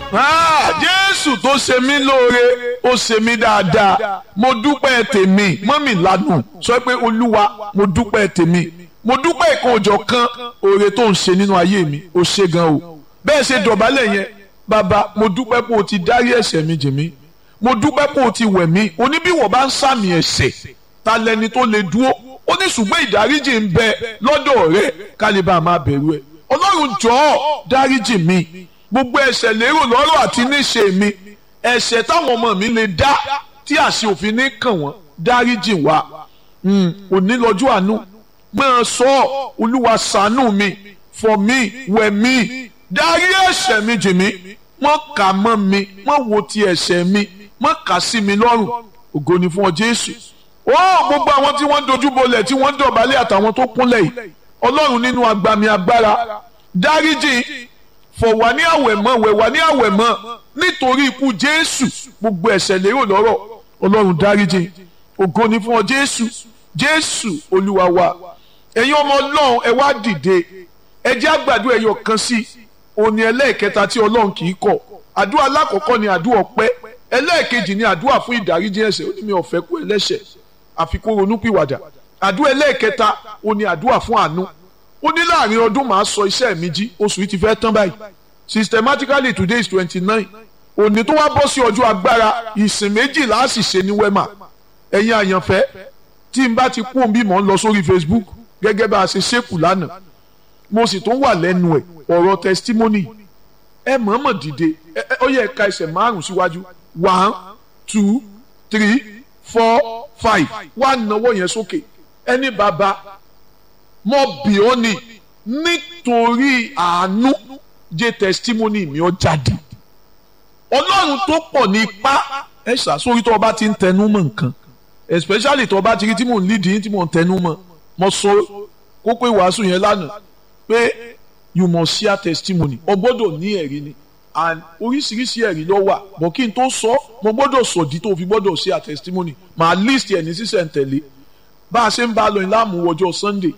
jésù tó ṣe mí lóore ó ṣe mí dáadáa mo dúpẹ́ tèmi mọ́mì ládùn sọ pé olúwa mo dúpẹ́ tèmi mo dúpẹ́ ìkan òjọ̀ kan oore tó ń ṣe nínú ayé mi ó ṣe gan o bẹ́ẹ̀ ṣe dọ̀bálẹ̀ yẹn bàbá mo dúpẹ́ pé o ti dárí ẹ̀ṣẹ̀ mi jì mí mo dúpẹ́ pé o ti wẹ̀ mí oníbíwọ̀ bá ń sàmì ẹ̀ṣẹ̀ ta lẹni tó lè dúró ó ní ṣùgbọ́n ìdáríjì ń bẹ lọ́dọ̀ rẹ kálíbà máa bẹ̀rù ẹ̀ ọlọ́run jọ̀ọ́ dáríjì mi gbogbo ẹ̀ṣẹ̀ lérò lọ́rọ̀ àti níṣe mi ẹ̀ṣẹ̀ táwọn ọmọ mi lè dá tí àṣẹ òfin ní kàn wọ́n dáríjì wá òní lọ́jọ́ àánú máa sọ olúwa ṣàánú mi fọ̀ mí wẹ̀ mí dárí ẹ̀ṣẹ̀ mi jì mí mọ́ kà mọ́ mi mọ́ wo ti ẹ̀ṣẹ̀ mi mọ́ kà sí mi lọ́rùn ògo ni fún ọ Jésù ó gbogbo àwọn tí wọ́n dojú bolẹ̀ tí wọ́n dọ̀bálẹ̀ àtàwọn tó kúnlẹ̀ yìí ọlọ́run nínú agbami agbára dáríjì fọ̀ wá ní àwẹ̀mọ́ wẹ̀ wá ní àwẹ̀mọ́ nítorí ikú Jésù gbogbo ẹ̀ṣẹ̀ lérò lọ́rọ̀ ọlọ́run dáríjì ògo ni fún ọ Jésù Jésù olúwa wa ẹ̀yin ọmọ ọlọ́run ẹ wá dìde ẹ jẹ́ àgbàdo ẹ̀yọ kan sí òní ẹlẹ́ẹ̀kẹta tí ọlọ́run kì í kọ̀ àdúrà alákọ̀ọ́kọ́ ni àdúrà ọpẹ́ ẹlẹ́ẹ̀kejì ni àdúrà fún ìdáríjì ẹ̀ṣẹ̀ ó ní mi ò fẹ́ kú ẹlẹ́ṣẹ̀ àfi kó ronúpìwàdà àdúrà ẹlẹ́ẹ̀kẹta ó ní àdúrà fún àánú ó ní láàrin ọdún màá sọ iṣẹ́ mi jí oṣù yìí ti fẹ́ tán báyìí systematically today is twenty nine òní tó wá bọ́ sí ọjọ́ agbára ìsìn méjìlá á sì ṣe ní wema ẹ̀yin àyànfẹ́ tí n bá ti kú òun bí mò ń lọ sórí Facebook gẹ́gẹ́ bá a ṣe ṣépù lánàá mo sì tún wà lẹ́nu ẹ̀ ọ̀rọ̀ testimony ẹ mọ̀ọ́mọ̀ dìde ó yẹ ká ẹsẹ̀ márùn síwájú one two three four five wá náwó yẹn sókè ẹni bàbá mo bì ọ́ ni nítorí àánú jẹ́ testimony mi ó jáde ọlọ́run tó pọ̀ ní ipá ẹ ṣàsórí tó o bá ti ń tẹnu mọ́ nǹkan especially tó o bá ti rí tí mò ń lídìí tí mò ń tẹnu mọ́ mo sọ kókó ìwàásù yẹn lánàá pé you must share testimony o gbọ́dọ̀ ní ẹ̀rí ni and oríṣiríṣi ẹ̀rí ló wà bọ̀ kí n tó sọ mo gbọ́dọ̀ sọ̀dí tó fi gbọ́dọ̀ share testimony màá list ẹ̀ ní sísẹ̀ntẹ̀lé bá a ṣe ń bá a lọ ìlàmú ọjọ́ Sunday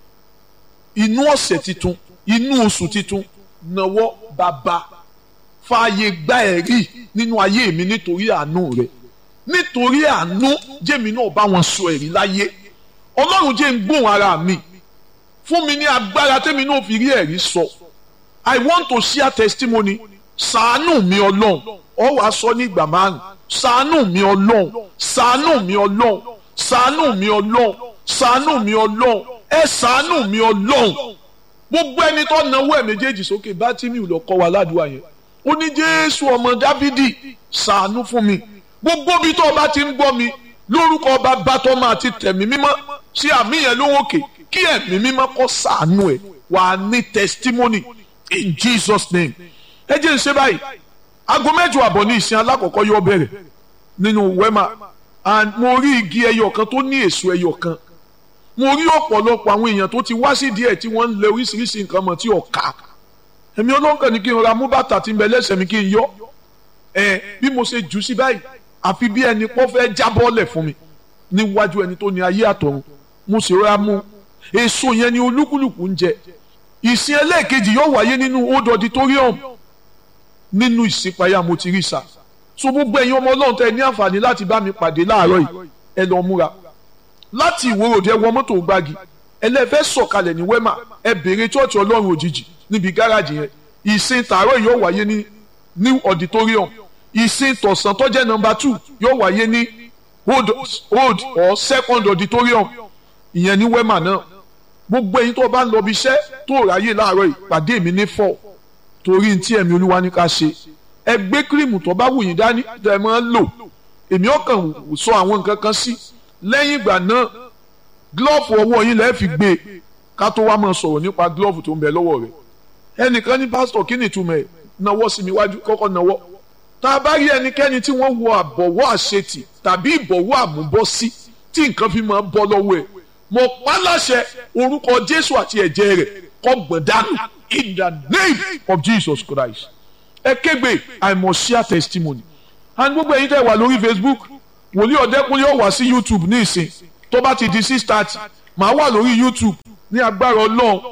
inú ọ̀sẹ̀ titun inú oṣù titun náwó bàbá fààyè gba ẹ̀rí nínú ayé mi nítorí àánú rẹ̀ nítorí àánú jẹ́mi náà bá wọn sọ ẹ̀rí láyé ọlọ́run jẹ́ ń gbóhùn ara mi fún mi ní agbára tẹ́mi náà fi rí ẹ̀rí sọ I want to share testimony ṣàánú mi ọlọ́run ọ wàá sọ ní ìgbà márùn ṣàánú mi ọlọ́run ṣàánú mi ọlọ́run ṣàánú mi ọlọ́run ṣàánú mi ọlọ́run ẹ ṣàánú mi ọlọ́run gbogbo ẹni tó náwó ẹ̀ méjèèjì sókè bá tí mi ò lọ kọ́ wa ládùúgbò yẹn ó ní jésù ọmọ dávidi ṣàánú fún mi gbogbo bí tó o bá ti ń gbọ́ mi lórúkọ ọba bátọ́mọ àti tẹ̀mí mímọ́ sí àmì yẹn lówókè kí ẹ̀mí mímọ́ kó ṣàánú ẹ̀ wà ní testimony in Jesus name ẹ jẹ́ ń ṣe báyìí aago mẹ́jọ àbọ̀ ní ìsìn alákọ̀ọ́kọ́ yóò bẹ̀rẹ̀ nínú wema and mo rí igi ẹyọ kan tó ní èso ẹyọ kan mo rí ọ̀pọ̀lọpọ̀ àwọn èèyàn tó ti wá sí díẹ̀ tí wọ́n ń lẹ oríṣiríṣi nǹkan mọ̀ tí ọ̀ka èmi olóńkàn ni kí n ra mú bàtà tí ń bẹ lẹ́sẹ̀ mi kí n yọ ẹ bí mo ṣe jù sí báyìí àfi bí ẹni pọ́ fẹ́ jábọ́lẹ̀ fún mi níwájú ẹni tó ní ayé àtọ̀run mo sì rọra mú èso yẹn ni olúkúlùkù ń jẹ ìsìn ẹlẹ́ẹ̀kejì yóò wáyé nínú old auditorium nínú ìsìnpayà mo ti rí sa so gbogbo ẹ̀yin ọmọ ọlọ́run tẹ ní àǹfààní láti bá mi pàdé láàárọ̀ yìí ẹ lọ múra láti ìwòròdì ẹ wọ mọ́tò gbági ẹlẹ́fẹ́ sọ̀kalẹ̀ ní wema ẹ béèrè chọ́ọ̀chì ọlọ́run òjijì níbi gáràjì yẹn ìsìn tààrọ̀ yóò wáyé ní new auditorium ìsìn tọ̀sán tó jẹ́ nọ́mbà two yóò wáyé ní old old or second auditorium ìyẹn ní wema náà gbogbo ẹ̀yin tó bá ń lọ bí iṣẹ́ tó ráyè láàárọ̀ yìí pàdé mi ní four torí ntí ẹ̀mí olúwa ní ká ṣe ẹ gbé kírìmù tó bá wù yín dání tẹ́ máa ń lò èmi ọkàn sọ àwọn nǹkan kan sí lẹ́yìn ìgbà náà glove ọwọ́ yín lẹ́ẹ̀ fi gbé e ká tó wá máa sọ̀rọ̀ nípa glove tó ń bẹ lọ́wọ́ rẹ̀ ẹnìkan ní pásítọ̀ kí ni ìtumọ̀ ẹ̀ nawọ́ sí mi wájú kọ́kọ́ nawọ́ tá a bá rí ẹnikẹ́ni tí wọ́n wọ àbọ̀wọ́ àṣetì tàbí ìbọ̀wọ́ àmúbọ́sí tí nǹkan fi máa ń bọ́ lọ́wọ́ ẹ̀ mo pa láṣẹ orúkọ Jésù àti ẹ̀jẹ̀ rẹ̀ kó gbọ̀n dànù in the name of Jesus Christ ẹ kégbe I must share testimony and gbogbo ẹ̀yin tẹ́ wà lórí Facebook wòlíì ọ̀dẹ́kùnlé ó wá sí YouTube ní ìsìn tó bá ti di six thirty màá wà lórí YouTube ní agbára Ọlọ́run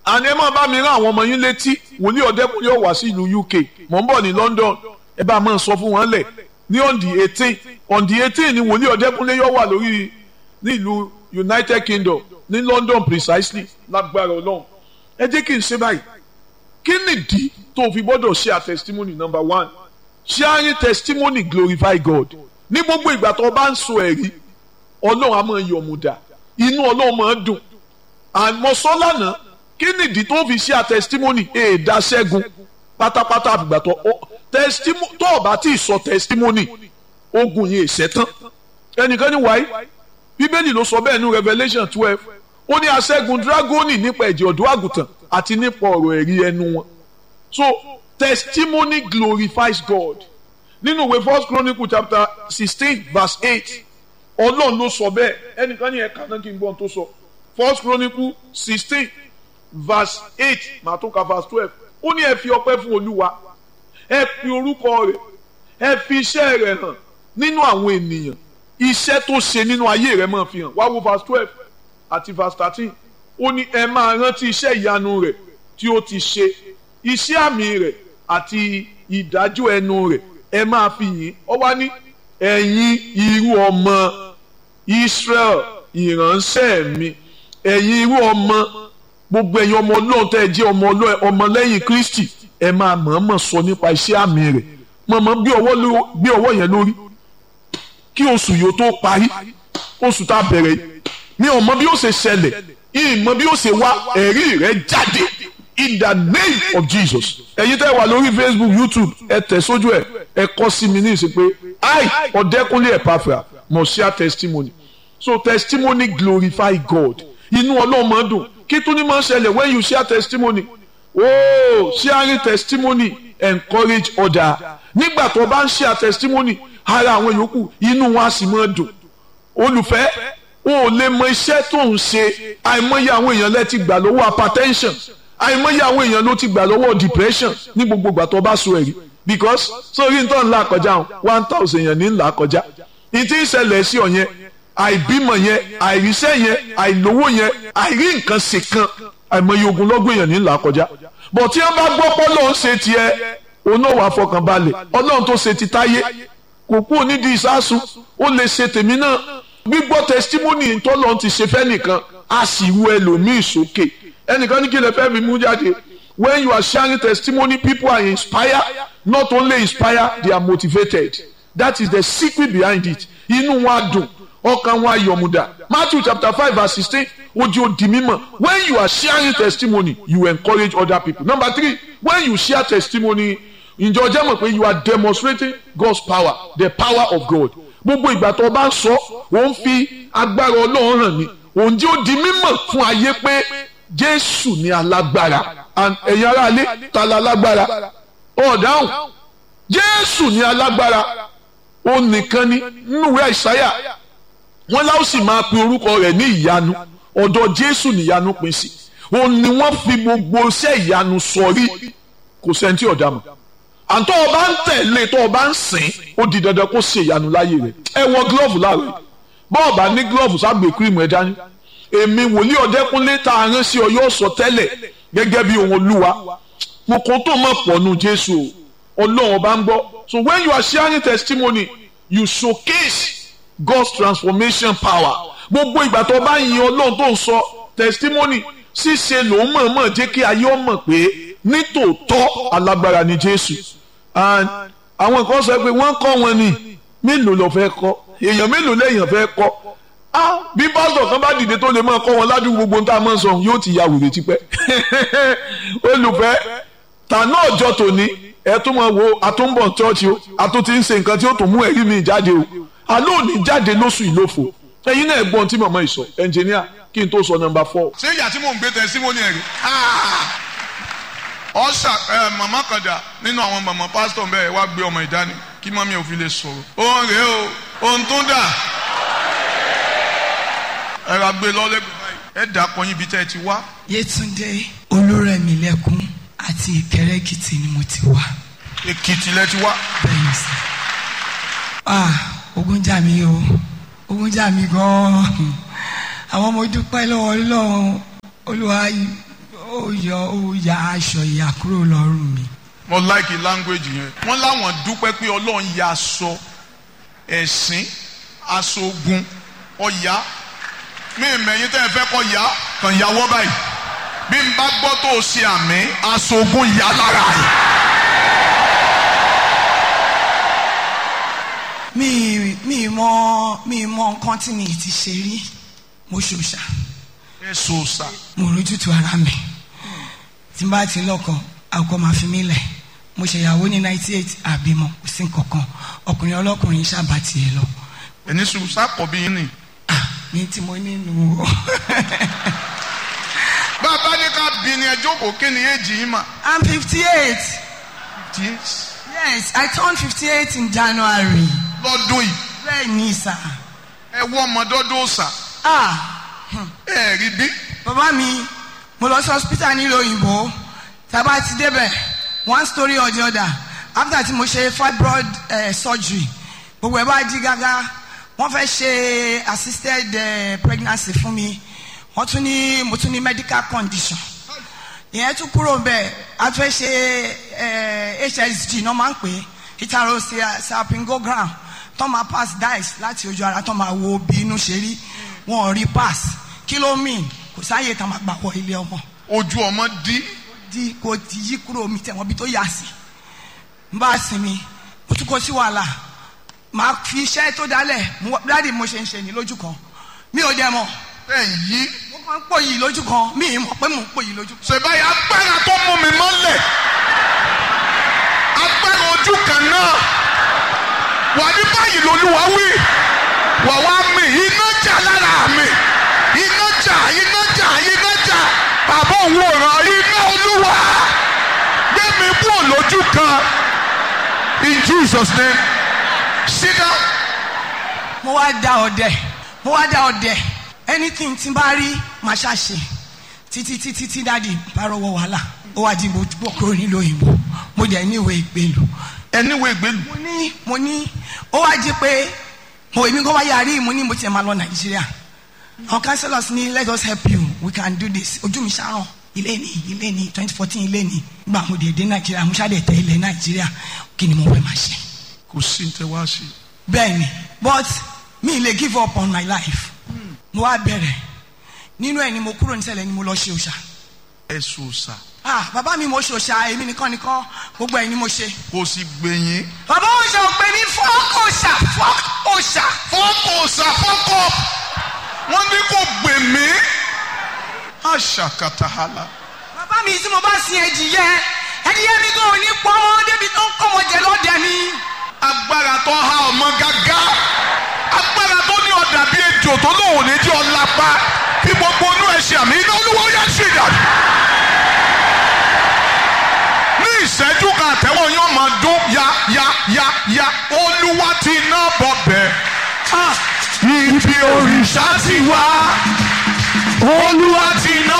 àní ẹ máa bá mi rán àwọn ọmọ yín létí wòlíì ọ̀dẹ́kùnlé ó wá sí ìlú UK mò ń bọ̀ ní London ẹ bá máa sọ fún wọn lẹ̀ ní on the eighteen on the eighteen ni wòlíì ọ̀dẹ́kùnlé yóò wà lórí ní ìlú United Kingdom ní London precisely lágbára Ọlọ́run ẹ jẹ́ kí n ṣe báyìí kí nìdí tó fi gbọ́dọ̀ share testimony number one sharing testimony glorify God ní gbogbo ìgbà tó o bá ń sọ ẹ̀rí Ọlọ́run á máa yọ̀mùdà inú Ọlọ́run máa dùn àmọ́ sọ lánàá kí nìdí tó fi share testimony èèdà ṣẹ́gun pátápátá àfìgbà tó testimony tó o bá tí ì sọ testimony ogun yìí ṣẹ́tán ẹnìkan ní wáyé bíbélì ló sọ bẹ́ẹ̀ ní Revelation twelve ó ní aṣẹ́gun dragoni nípa ẹ̀jẹ̀ ọ̀dọ́ àgùntàn àti nípa ọ̀rọ̀ ẹ̀rí ẹnu wọn so testimony glorifies God nínú ìwé first chronicle chapter sixteen verse eight ọlọ́run ló sọ bẹ́ẹ̀ ẹnìkan ní ẹ̀ka náà kí n gbọ́n tó sọ first chronicle sixteen verse eight màá tó ka verse twelve ó ní ẹ fi ọpẹ́ fún olúwa ẹ fi orúkọ rẹ̀ ẹ fi iṣẹ́ rẹ̀ hàn nínú àwọn ènìyàn iṣẹ́ tó ṣe nínú ayé rẹ̀ máa fi hàn wá wo verse twelve àti verse thirteen ó ní ẹ máa rántí iṣẹ́ ìyanu rẹ̀ tí ó ti ṣe iṣẹ́ àmì rẹ̀ àti ìdájọ́ ẹnu rẹ̀ ẹ máa fi yìn ọ wá ní ẹ̀yin irú ọmọ Israel ìránṣẹ́ mi ẹ̀yin irú ọmọ gbogbo ẹ̀yin ọmọ Ọlọ́run tẹ́ ẹ jẹ́ ọmọ ọmọlẹ́yìn Kristi ẹ máa mọ̀ọ́mọ̀ sọ nípa iṣẹ́ àmì rẹ̀ mọ̀ọ́mọ̀ gbé ọwọ́ yẹn lórí kí oṣù yóò tó parí oṣù tá a bẹ̀rẹ̀ mi ò mọ bí ó ṣe ṣẹlẹ̀ ìmọ̀ bí ó ṣe wá ẹ̀rí rẹ̀ jáde in the name of Jesus ẹ̀yin tẹ́ wà lórí Facebook YouTube ẹ tẹ̀ sójú ẹ̀ ẹ kọ́ sí mi ní ìsìn pé I Ọ̀dẹ́kúnlé Ẹ̀pàfà must share testimony so testimony glorify God inú Ọlọ́run máa dùn kí tún ní máa ń ṣẹlẹ̀ when you share testimony oh sharing testimony encourage other nígbà tó bá ń share testimony ara àwọn yòókù inú wọn á sì máa dùn olùfẹ́ o ò lè mọ iṣẹ́ tó ń ṣe àìmọye àwọn èèyàn lẹ ti gbà lọ́wọ́ hypertension àìmọye àwọn èèyàn ló ti gbà lọ́wọ́ depression ní gbogbo ìgbà tó bá so ẹ̀rí because sórí nítorí ńlá kọjá one thousand èèyàn ní ńlá kọjá ìtí ìṣẹ̀lẹ̀ sí ọ yẹn àìbímọ yẹn àìríṣẹ́ yẹn àìlówó yẹn àìrí nǹkan ṣe kan àìmọye ogunlọ́gbọ̀n èèyàn ní ńlá kọjá bọ̀ tí wọ́n bá gbọ́ pọ́ lóun ṣe tiẹ̀ òun náà wà fọkàn balẹ̀ ọlọ́run tó ṣe ti táyé kò kú onídìí ìsásùn ó lè ṣe tèmi náà gbígbọ́ testimony tọ́lọ́run ti ṣe fẹ́ nìkan a sì wu ẹlòmíì sókè ẹnìkan ní kí lè fẹ́ mi mú jáde when you are sharing testimony people are inspired not only inspired they are motivated that is the secret behind it inú wọn á dùn ọkàn wọn á yọ̀mùdà Matthew chapter five verse sixteen ojú odi mímọ̀ when you are sharing testimony you encourage other people number three when you share testimony ǹjọ́ jẹ́ mọ̀ pé you are demonstrating God's power the power of God gbogbo ìgbà tó o bá ń sọ ò ń fi agbára Ọlọ́run hàn ní òun jẹ́ ó di mímọ̀ fún ayé pé Jésù ni alágbára ẹ̀yin ará ilé ta la lágbára ọ̀dáhùn Jésù ni alágbára ó nìkan ni nínú ìwé Àìsáyà wọ́n láwọn sì máa pe orúkọ rẹ̀ ní ìyanu ọ̀dọ̀ Jésù níyanu pín sí òun ni wọ́n fi gbogbo iṣẹ́ ìyanu sọrí kò sẹ́ni tí ọ̀dà mọ̀ àtọ́ ọba ń tẹ̀lé tó ọba ń sìn ó di dandan kó ṣe ìyanu láyé rẹ̀ ẹ wọ gílọ́ọ̀fù láàrẹ̀ bọ́ọ̀bà ní gílọ́ọ̀fù sábẹ̀ kírìmù ẹ̀ dání èmi wòlíì ọ̀dẹ́kúnlé tá a rán sí ọ yóò sọ tẹ́lẹ̀ gẹ́gẹ́ bí ohun olúwa mo kò tó mọ̀ pọ̀nù jésù ọlọ́run ọba ń gbọ́ so when you are sharing testimony you showcase God's transformation power gbogbo ìgbà tó bá yin ọlọ́run tó ń sọ testimony ṣíṣe lòún mọ̀ọ́mọ̀ jẹ́ kí ayé ọmọ pé nítòótọ́ alágbára ni jésù and àwọn kan sọ pé wọ́n kọ́ wọn ni mélòó lọ fẹ́ kọ́ èèyàn mélòó lẹ́yìn fẹ́ kọ́ ah bí pásítọ̀ kan bá dìde tó lè máa kọ́ wọn ládùúgbò gbogbo tá a máa ń sọ yóò ti ya wèrè tipẹ́ olùfẹ́ tànà ọjọ́ tòní ẹ tún máa wo àtúnbọ̀ chọ́ọ̀chì o àtún ti ń ṣe nǹkan tí ó tún mú ẹ̀rí mi jáde o àlọ́ òní jáde lóṣù ìlófo ẹ̀yin náà gbọ́n tí màmá ìsọ ẹnjìníà kí n tó sọ nọ́mbà four. ṣé ìyá tí mò ń gbé tẹsímọ́nì ẹ̀ rí ọ̀sà ẹ̀ màmá kan dà nínú àwọn màmá pásítọ̀ bẹ́ẹ̀ wá gbé ọmọ ìdání kí mọ́mí ò fi lè sọ̀rọ̀ òun rèé o òun tún dà ẹ ra gbé lọ́lẹ́gbẹ̀ẹ́ báyìí ẹ dà pọ̀ yín ibi tẹ́ ẹ ti wá. Yétúndé Olúrẹ̀mílẹ́kún àti Ìkẹrẹ́ Èkìtì ni mo ti wá. Èkìtì lẹ ti wá. bẹ́ẹ̀ni sà. ah ogun jà mí o ogun jà mí gan-an àwọn ọmọ dúpẹ́ lọ́wọ́ Ọlọ́run Olúwa ó yọ ó ya aṣọ ìyà kúrò lọ́rùn mi. mo like language yẹn wọ́n láwọn dúpẹ́ pé ọlọ́run ya aṣọ ẹ̀sìn aṣọ ogun ọ̀yá mi mẹ̀yìn tẹ́ ẹ fẹ́ kọ́ ya kàn yàwọ́ báyìí bí n bá gbọ́ tó o ṣe àmì aṣọ ogun yà lára rẹ̀. mi mi mọ mi mọ nǹkan tí mi ti ṣe rí mo ṣòṣà ẹ sọ sà mo rójútu ara mi tí n bá ti lọ́kọ àkọ́ máa fi mí lẹ̀ mo ṣèyàwó ní ninety eight àbímọ kò sí nǹkankan ọkùnrin ọlọ́kùnrin ṣàbà tiẹ̀ lọ ẹni sùn sákọ̀ bí yín nì. ah ní tí mo nínú o bàbá ní ká bí ni ẹ jókòó kí ni èjì yín mà. i'm fifty eight Yes. yes i turned fifty eight in january lọ́dún yìí bẹ́ẹ̀ ni sà ẹ wọ ọmọdọ́dún ọ̀sà ah ẹ rí bí. bàbá mi mo lọ sí hospital nílùú òyìnbó tábà ti débẹ̀ one story or the other after tí mo ṣe fibroid uh, surgery gbogbo ẹ̀ bá di gágá wọ́n fẹ́ ṣe assisted uh, pregnancy fún mi wọ́n tún ní mo tún ní medical condition ìyẹn tún kúrò bẹ́ẹ̀ a fẹ́ ṣe uh, hsg náà máa ń pè é heterosalpingogram tó máa pass dice láti ojú ara tó máa wo bí inú ṣe rí wọn ò rí pass kí ló mean kò sáàyè tá a máa gbà wọ ilé ọmọ ojú ọmọ dí di kò ti yí kúrò mi tẹ̀wọ́n bí tó yà sí n bá sinmi mo tún kó sí wàhálà màá fi iṣẹ́ tó dálẹ̀ mo- dáàdi mo ṣe ń ṣe ní lójú kan mi ò dẹ̀ mọ̀ ẹ yí. mo kàn ń pò yìí lójú kan mi ì mọ̀ pé mo ń pò yìí lójú kan. ṣèbáyà agbára tó mú mi mọ́lẹ̀ agbára ojú kan náà wà ní báyìí lolúwa wí wà wá mi iná jà lára mi iná jà iná jà iná jà bàbá òun ò ràn iná olúwa gbé mi kúrò lójú kan in Jesus name sit down. mo wá da ọdẹ mo wá da ọdẹ anything tí n bá rí màá ṣàṣe títí títí tí dáàdi bá rọwọ wàhálà ó wá di mo bọ kúrò nílùú òyìnbó mo dẹ̀ ní ìwé ìgbélu ẹni wo ìgbélu mo ní mo ní ó wá jí pé mo èmi kò wá yarí mo ní mo tiẹ̀ máa lọ nàìjíríà àwọn councillors ní let us help you we can do this ojú mi ṣàràn ilé ní ilé ní twenty fourteen ilé ní gbà mo dé dé nàìjíríà mo ṣàdé tẹ ilẹ̀ nàìjíríà kí ni mo fẹ́ máa ṣe kò sí ní tẹ wá sí bẹ́ẹ̀ ni but mi lè give up on my life mo wá bẹ̀rẹ̀ nínú ẹ̀ ni mo kúrò nísẹ̀lẹ̀ ni mo lọ ṣe òòṣà ẹ sọ sà ah bàbá mi mo ṣe òòṣà èmi nìkan nìkan gbogbo ẹ̀ ni mo ṣe kò sì gbẹ̀yìn. bàbá òòṣà ò pè ní fọ́ọ̀kì òòṣà fọ́ọ̀kì òòṣà fọ́kọ̀ ṣàfọ́kọ̀ wọ́n ní kò gbè mí. àṣàkàtàhálà. bàbá mi tí mo bá sin ẹdìyẹ ẹdìyẹ mi kò ní pọ́n débi tó ń kọ́ wọn jẹ lọ́dẹ mi. agbára tó há ọmọ gágá agbára tó ní ọ̀dà bíi ejò tó lóun ní jẹ́ ọlápá bí gbogbo inú ẹ̀ ṣe àmì iná olúwo yẹn ṣì dà. ní ìṣẹ́jú kan àtẹ́wọ́ yóò máa dún ya ya ya ya olúwa ti ná bọ̀ bẹ́ẹ̀. ibi òrìṣà ti wá olúwa ti ná